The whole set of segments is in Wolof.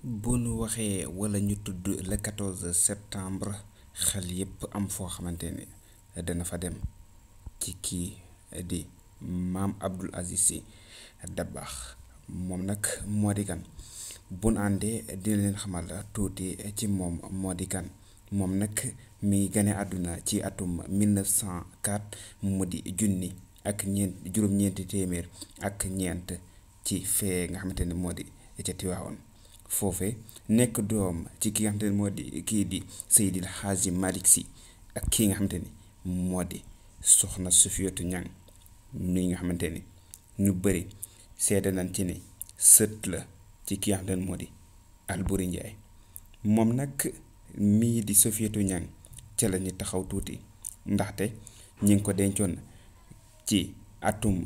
bu nu waxee wala ñu tudd le 14 septembre xel yépp am foo xamante ne dana fa dem ci kii di maam Abdul Aziz Sy Dabakh moom nag moo di kan bu nu àndee dina leen xamal tuuti ci moom moo di kan moom nag mi ngi gane àdduna ci atum 1904 mu di junni ak ñeent juróom-ñeenti téeméer ak ñeent ci fee nga xamante ne moo di ca Tiwaawoon foofe nekk doom ci ki nga xamante ne moo di kii di Seydil Hadji Malick Sy ak kii nga xamante ni moo di soxna Sufiyatu Ñaŋ mi nga xamante ni ñu bëri seede nañ ci ni sët la ci ki nga xamante ne moo di Alburi Njaay moom nag mii di Sufiyatu Ñaŋ ca la ñu taxaw tuuti ndaxte ñi ngi ko dencoon ci atum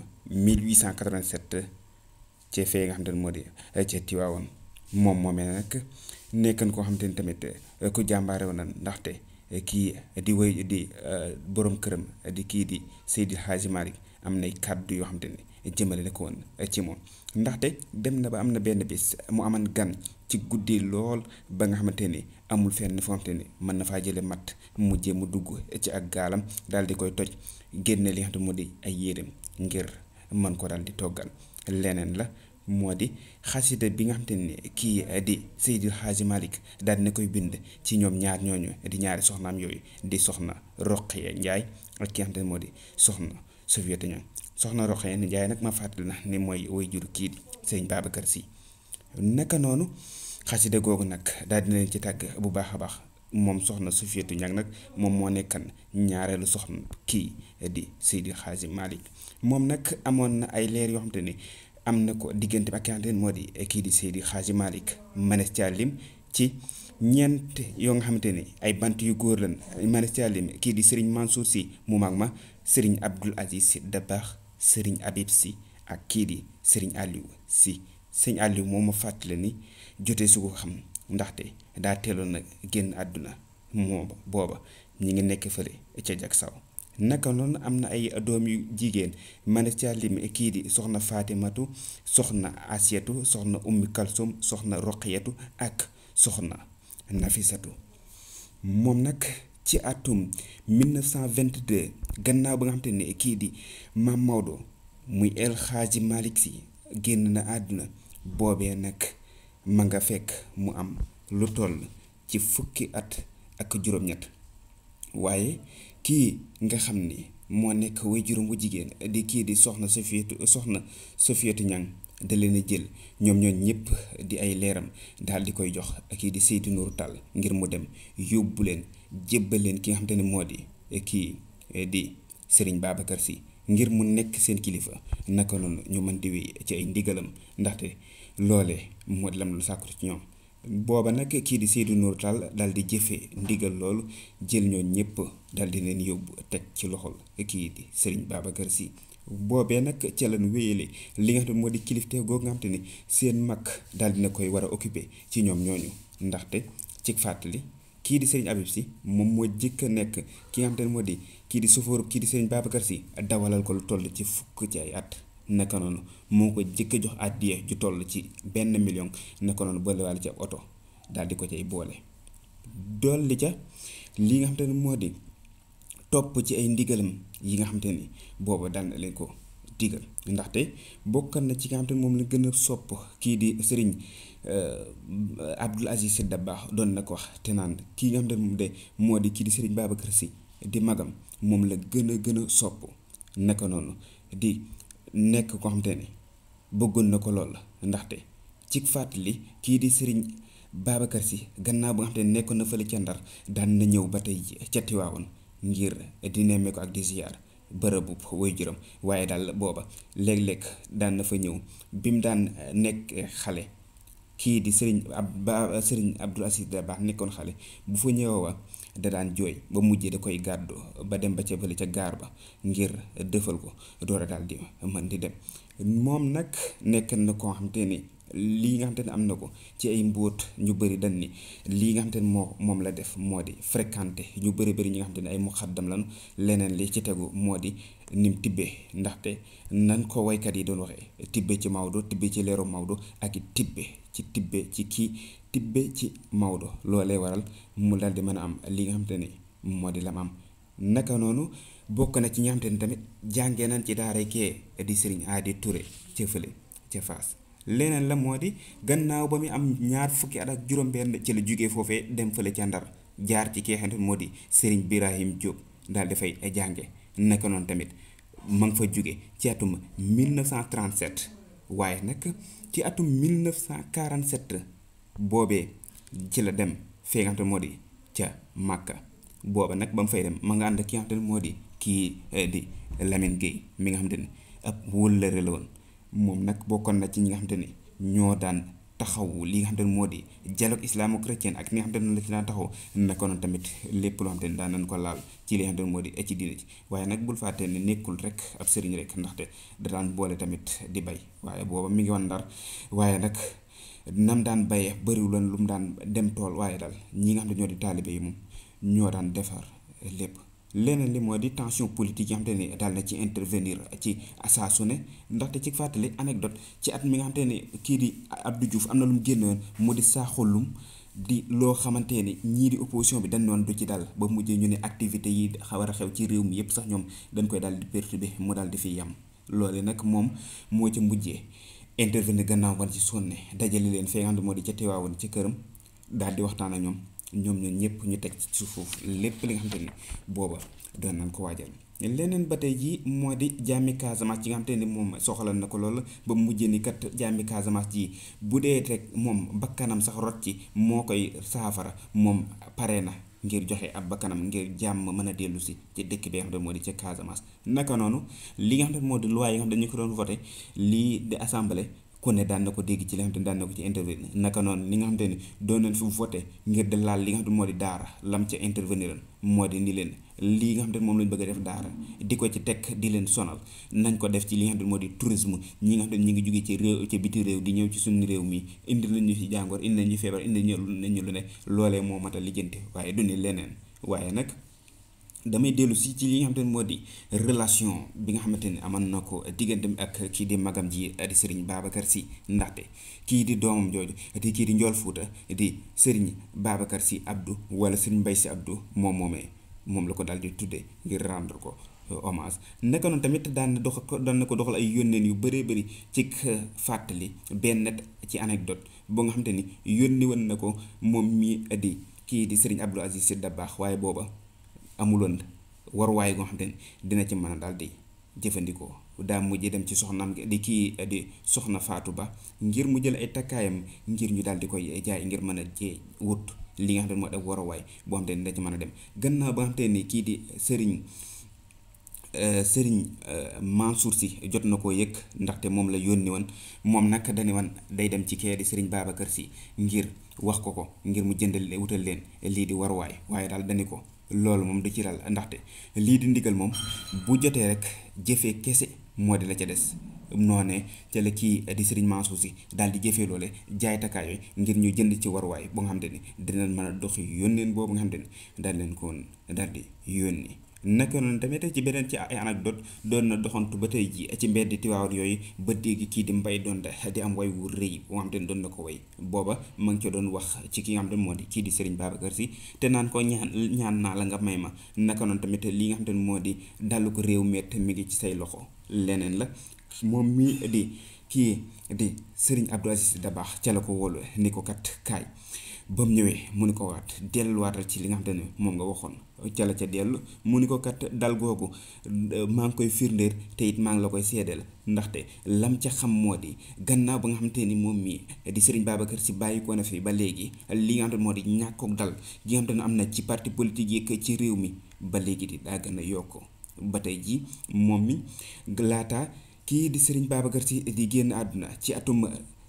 1887 ci fee nga xamante ne moo di ca Tiwaawoon moom moomee nag nekkan koo xamante ni tamit ku jàmbaare woon na ndaxte kii di wéy di borom këram di kii di Seydil Hadji Malick am nay kàddu yoo xamante ni jëmale na ko woon ci moom ndaxte dem na ba am na benn bis mu aman gan ci guddi lool ba nga xamante ni amul fenn foo xamante ni mën na faa jële matt mujjee mu dugg ci ak gaalam daal di koy toj génne li nga xamante moo di ay yéreem ngir mën ko daal di toggal leneen la moo di xasida bi nga xamante ni kii di Seydil Hadji Malick daal dina koy bind ci ñoom ñaar ñooñu di ñaari soxnaam yooyu di soxna Roqaya Njaay ak ki nga xamante ne moo di soxna Sufiyatu Ñaŋ soxna Roqaya Njaay nag ma fàttali na ni mooy way jur kii di sëñ Babacar Sy naka noonu xasida googu nag daal dina leen ci tàgg bu baax a baax moom soxna Sufiyatu Ñaŋ nag moom moo nekkan ñaareelu soxna kii di Seydil Hadji Malick moom nag amoon na ay leer yoo xamante ni am na ko diggante bi ak ki nga xamante ne moo di kii di Seydi Hadji Malick manes caa lim ci ñeent yoo nga xamante ni ay bant yu góor lan manes caa lim kii di Serigne Mansour Sy mu mag ma Serigne Abdoul Aziz Sy Dabakh Serigne Habib Sy ak kii di Serigne Aliou Sy Serigne Aliou moom ma fàttali ni jotee su ko xam ndaxte daa teeloon nag génn àdduna moom booba ñi ngi nekk fële ca jak saw naka noonu am na ay doom yu jigéen manes ca lim kii di soxna Fatimatu soxna Asiyatu soxna Ummi Kalsum soxna Roqiyatu ak soxna Nafisatu moom nag ci atum 1922 gannaaw ba nga xamante ne kii di Maam Maodo muy El Hadji Malick Sy génn na àdduna boobee nag ma nga fekk mu am lu toll ci fukki at ak juróom-ñett waaye kii nga xam ni moo nekk way juróom bu jigéen di kii di soxna Sofiyatu soxna Sofiyatu Ñaŋ da leen a jël ñoom ñooñ ñëpp di ay leeram daal di koy jox kii di Seydou Nourou Tall ngir mu dem yóbbu leen jébbal leen ki nga xamante ne moo di kii di Serigne Babacar Sy ngir mu nekk seen kilifa naka noonu ñu mën di wéy ci ay ndigalam ndaxte loole moo di lam lu sàkku ci ñoom booba nag kii di Seydou Nourou Tall daal di jëfee ndigal loolu jël ñoo ñëpp daal di leen yóbbu teg ci loxol kii di Serigne Babacar Sy boobee nag ca lañ wéyale li nga xam ne moo di kilifte googu nga xam te ni seen mag daal dina koy war a occupé ci ñoom ñooñu ndaxte ci fàttali kii di Serigne Habib Sy moom moo jëkk a nekk ki nga xam te ne moo di kii di sofóoru kii di Serigne Babacar Sy dawalal ko lu toll ci fukk ci ay at naka noonu moo ko jëkk a jox àddiya ju toll ci benn million naka noonu boolewaale ci ab oto daal di ko cay boole dolli ca li nga xam te ne moo di topp ci ay ndigalam yi nga xamante ni booba daan na leen ko digal ndaxte bokkan na ci nga xamante ni moom la gën a sopp kii di sëriñ Abdoul Aziz Sy Dabakh doon na ko wax te naan kii nga xamante ni moom de moo di kii di sëriñ Babacar Sy di magam moom la gën a gën a sopp naka noonu di nekk koo xamante ni bëggoon na ko lool ndaxte ci fàttali kii di sëriñ Babacar Sy gannaaw ba nga xamante ni nekkoon na fële ca Ndar daan na ñëw ba tey ca Tiwaawoon ngir di nemmee ko ak di ziyaar bërëbu way juram waaye daal booba léeg-léeg daan na fa ñëw bi mu daan nekk xale kii di sëriñ ab ba sëriñ Abdoul Aziz Dabakh nekkoon xale bu fa ñëwee wa da daan jooy ba mujjee da koy gàddu ba dem ba ca bële ca gaar ba ngir dëfal ko door a daal di mën di dem moom nag nekk na koo xam te ni lii nga xamante ne am na ko ci ay mbóot ñu bëri dañ ni lii nga xamante ne moo moom la def moo di fréquenté ñu bëri bëri ñi nga xamante ne ay muxaddam lañu leneen li ci tegu moo di nim tibbee ndaxte nan ko waykat yi doon waxee tibbe ci Maodo tibbe ci leeru Maodo ak it tibbe ci tibbe ci kii tibbe ci Maodo loolee waral mu daal di mën a am li nga xamante ni moo di lam am naka noonu bokk na ci ñi nga xamante ni tamit jàngee nañ ci daara kee di Serigne Adi Touré ca fële ca Fass leneen la moo di gannaaw ba muy am ñaar fukki at ak juróom-benn ci la jógee foofee dem fële ca Ndar jaar ci kee xamante moo di Serigne Birahim Diop daal dafay jànge naka noonu tamit ma nga fa jóge ci atum 1937 waaye nag ci atum 1947 boobee ci la dem fee nga xamante moo di ca Màkka booba nag ba mu fay dem ma nga ànd ak ki nga xamante ne moo di kii di Lamine Gueye mi nga xamante ni ab wëllëre la woon moom nag bokkoon na ci ñi nga xamante ni ñoo daan taxaw li nga xamante ne moo di dialogue islamo-chrétien ak li nga xamante ne la ci daan taxaw naka noonu tamit lépp loo xamante ni daan nañ ko laal ci li nga xamante ne moo di ci diine ci waaye nag bul fàtte ne nekkul rek ab sëriñ rek ndaxte da daan boole tamit di bay waaye booba mi ngi woon Ndar waaye nag nam daan bayee bëriwuloon lu mu daan dem tool waaye daal ñi nga xam ne ñoo di taalibe yi moom ñoo daan defar lépp leneen li moo di tension politique yi nga xamante ni daal na ci intervenir ci saa su ne ndaxte ci fàttali anecdote ci at mi nga xamante ni kii di Abdou Diouf am na lu mu génnoon mu di saaxulum di loo xamante ni ñii di opposition bi dañ noon du ci dal ba mujjee ñu ne activité yi war a xew ci réew mi yépp sax ñoom dañ koy daal di perturber mu daal di fi yam loole nag moom moo ci mujjee intervenir gannaaw ban ci sonne dajale leen fee nga xam ne moo di ca teewaawoon ci këram daal di waxtaan ak ñoom ñoom ñoom ñëpp ñu teg ci suuf lépp li nga xamante ni booba doon nañ ko waajal leneen ba tey jii moo di jàmmi Casamance ji nga xamante ni moom soxla na ko lool ba mujjee ni kat jàmmi Casamance ji bu dee rek moom bakkanam sax rot ci moo koy saafara moom pare na ngir joxe ab bakkanam ngir jàmm mën a dellu si ci dëkk bi nga xam ne moo di ca Casamance naka noonu li nga xam ne moo di loi yi nga xam ne dañu ko doon voté lii di assemblée ku ne daan na ko dégg ci li nga xam ne daan na ko ci intervenir naka noonu li nga xamante ni doon nañ fi voté ngir de laal li nga xam ne moo di daara lam ca intervenir moo di ni leen lii nga xam ne moom lañ bëgg a def daara di ko ci teg di leen sonal nañ ko def ci li nga xam ne moo di tourisme ñi nga xam ne ñi ngi jóge ci réew ci biti réew di ñëw ci suñu réew mi indi lañ ñu fi jàngoor indi nañ ñu feebar indi nañu lu ne loolee moo mat a lijjanti waaye du ni leneen waaye nag damay dellu si ci li nga xamante ne moo di relation bi nga xamante ne amoon na ko diggante ak kii di magam ji di Serigne Babacar Sy ndaxte kii di doomam jooju di kii di Njool Fuuta di Serigne Babacar Sy Abdou wala Serigne Mbaye Sy Abdou moom moomee moom la ko daal di tudde ngir rendre ko hommage naka noonu tamit daan na dox daan na ko doxal ay yónneen yu bëree bëri ci fàttali benn ci anecdote boo nga xamante ni yónni woon na ko moom mii di kii di Serigne Abdou Aziz Sy Dabakh waaye booba amuloon waruwaay goo xamante ni dina ci mën a daal di jëfandikoo daa mujj dem ci soxnaam di kii di soxna Faatu Ba ngir mu jël ay takkaayam ngir ñu daal di koy jaay ngir mën a jee wut li nga xam ne moo def waruwaay boo xamante ni da ci mën a dem gannaaw ba nga xamante ni kii di sëriñ sëriñ Mansour si jot na koo yëg ndaxte moom la yónni woon moom nag dañu wan day dem ci kee di sëriñ Babacar si ngir wax ko ko ngir mu jëndal wutal leen lii di waruwaay waaye daal dañu ko loolu moom du ci dal ndaxte lii di ndigal moom bu jotee rek jëfee kese moo di la ca des noonee ca la kii di sëriñ Mansour si daal di jëfee loole jaay takkaay yooyu ngir ñu jënd ci waruwaay bu nga xam te ni dinañ mën a doxi yónneen boobu nga xam te ni daal leen ko daal di yónni naka noonu tamit ci beneen ci ay anecdote doon na doxantu ba tey ji ci mbedd Tiwaawan yooyu ba dégg kii di mbay doon di am way wu rëy boo xam te ne doon na ko way booba ma ngi ca doon wax ci ki nga xam te ne moo di kii di Serigne Babacar Sy te naan ko ñaan ñaan naa la nga may ma naka noonu tamit li nga xam te ne moo di dallu ko réew mett mi ngi ci say loxo leneen la moom mii di kii di Serigne Abdou Aziz Dabakh ca la ko wóolu ni ko kat kaay ba mu ñëwee mu ni ko waat delluwaatal ci li nga xam ne moom nga waxoon ca la ca dellu mu ni ko kat dal googu maa ngi koy firndéer te it maa ngi la koy seedeel ndaxte lam ca xam moo di gannaaw ba nga xamante ni moom mii di Serigne Babacar Sy bàyyi ko na fi ba léegi li nga xam ne moo di ñàkkook dal gi nga xam ne am na ci parti politique yi ci réew mi ba léegi di daa gën a yokk ba tey ji moom mi laata kii di Serigne Babacar Sy di génn àdduna ci atum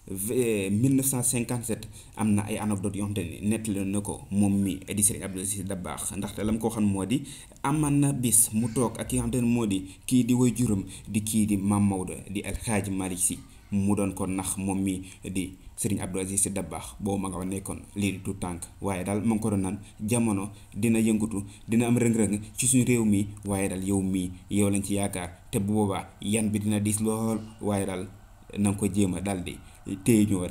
1957 am na ay anecdote yoo xamante ni nettali na ko moom mi di Serigne Abdou Aziz Dabakh ndaxte la mu ko xam moo di aman na bis mu toog ak ki nga xamante ne moo di kii di way juram di kii di Mam Maodo di El Hadj Malick Sy mu doon ko nax moom mi di Serigne Abdou Aziz Dabakh boobu ma nga fa nekkoon lii di tout tànk waaye daal ma ngi ko doon naan jamono dina yëngatu dina am rëng-rëng ci suñu réew mi waaye daal yow mii yow lañ ci yaakaar te bu boobaa yan bi dina diis lool waaye daal na nga ko jéem a daal di téye ñoo rek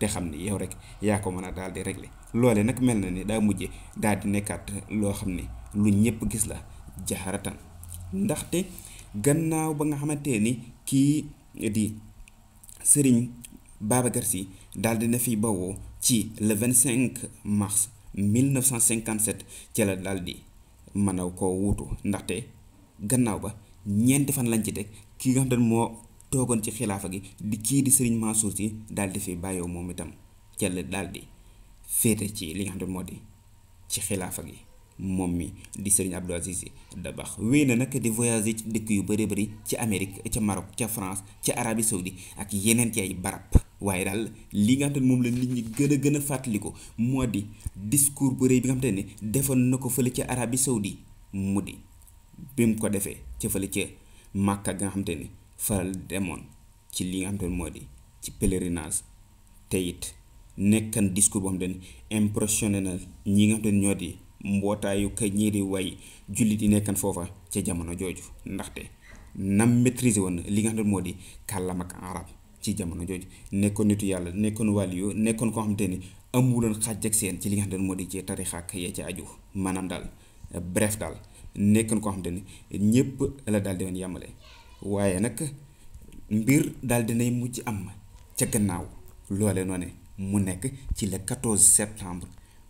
te xam ni yow rek yaa ko mën a daal di régler loole nag mel na ni daa mujje daal di nekkaat loo xam ne lu ñëpp gis la jaxaratan ndaxte gannaaw ba nga xamante ni kii di sëriñ Babacar Sy daal di na fi bawoo ci le 25 mars 1957 ci la daal di mën a koo wuutu ndaxte gannaaw ba ñeenti fan lañ ci teg ki nga xam ne moo toogoon ci xilaafa gi di kii di sëriñ Mansour Sy daal di fi bàyyoo moom itam ca la daal di féete ci li nga xam ne moo di ci xilaafa gi moom mi di sëriñ Abdou Aziz Sy Dabakh wéy na nag di voyager ci dëkk yu bëree bëri ci Amérique ca Maroc ca France ca Arabie Saoudi ak yeneen ci ay barab waaye daal li nga xam ne moom la nit ñi gën a gën a fàttaliku moo di discours bu rëy bi nga xam ne defoon na ko fële ca Arabie Saoudi mu di bi mu ko defee ca fële ca Màkka nga xam ne faral demoon ci li nga xam ne moo di ci pèlerinage te it nekkan discours boo xam ne impressionné na ñi nga xam ne ñoo di mbootaayu ka ñii di way jullit yi nekkan foofa ca jamono jooju ndaxte nam maîtriser woon li nga xam ne moo di kàllaam ak arab ci jamono jooju nekkoon nitu yàlla nekkoon wàlliyu nekkoon koo xamante ni amuloon xàjj ak seen ci li nga xam ne moo di ci tarixa ak ya ci aju maanaam daal bref daal nekkoon koo xamante ni ñépp la daal di woon yàmmale waaye nag mbir daal dinay mujj am ca gannaaw loole noonu mu nekk ci le 14 septembre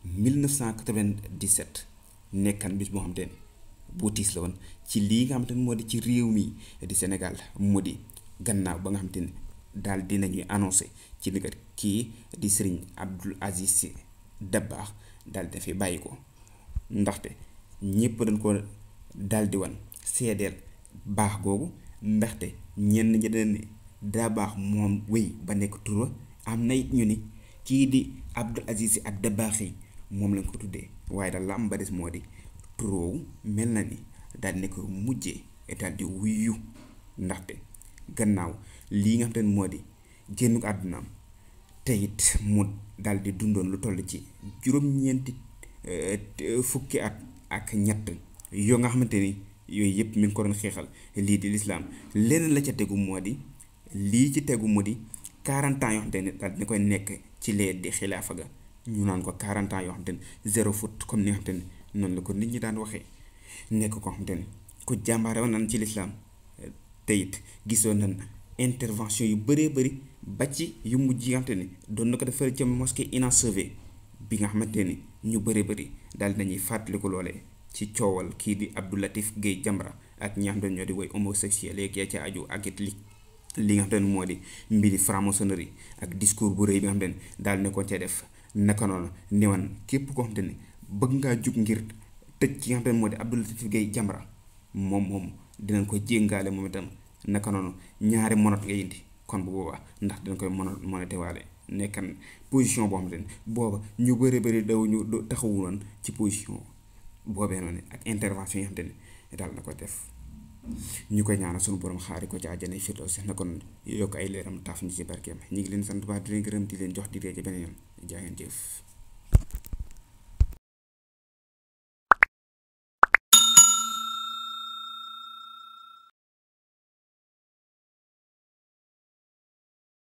1997 nekkan bis boo xamante ni bu tiis la woon ci lii nga xamante ni moo di ci réew mi di Sénégal mu di gannaaw ba nga xamante ni daal dinañuy annoncé ci liggéey kii di sëriñ Abdou Aziz Sy Dabakh daal di fi bàyyi ko ndaxte ñëpp dañ ko daal di wan seedeel baax googu ndaxte ñenn ñi dañ ne Dabakh moom wéy ba nekk tur am na it ñu ni kii di Abdou Aziz Sy ak Dabakh yi moom lañ ko tuddee waaye daal la am ba des moo di turoowu mel na ni daal di nekk mujjee daal di wuyu ndaxte gannaaw lii nga xam te ne moo di génn ko àddunaam te it mu daal di dundoon lu toll ci juróom-ñeenti fukki at ak ñett yoo nga xamante ni yooyu yëpp mi ngi ko doon xeexal lii di lislaam leneen la ca tegu moo di lii ci tegu mu di 40 ans yoo xamante ne daal dina koy nekk ci lee di xilaafa ga ñu naan ko 40 ans yoo xamante ne zéro faute comme ni nga xamante ne noonu la ko nit ñi daan waxee nekk ko xamante ne ku jàmbaare woon nañ ci lislaam te it gisoon nañ intervention yu bëree bëri ba ci yu mujj yi nga xamante ni doon na ko defar ca mosquée inachevé bi nga xamante ni ñu bëree bëri daal nañuy fàttaliku loolee ci coowal kii di Abdou Latif Guèye Jamra ak ñi nga xamante ne ñoo di woy homosexuel yeeg yaa ca aju ak it li li nga xamante ne moo di mbiri franc-maçonnerie ak discours bu rëy bi nga xamante ne daal ne ko ca def naka noonu newan képp koo xamante ne bëgg ngaa jug ngir tëj ki nga xamante ne moo di Abdou Latif Guèye Jamra moom moom dinañ ko jéngaale moom itam naka noonu ñaari monot nga indi kon bu boobaa ndax dinañ koy mono monété waale nekkan position boo xamante ne booba ñu bëri bëri daw ñu taxawu woon ci position boobee noonu ak intervention yi nga xamante ne daal na ko def ñu koy ñaanal sunu borom xaari ko ci àjjana firdawsi na kon yokk ay leeram taaf ñu ci barkeem ñu ngi leen sant baax di leen gërëm di leen jox di ree ci beneen yoon jaa ngeen jëf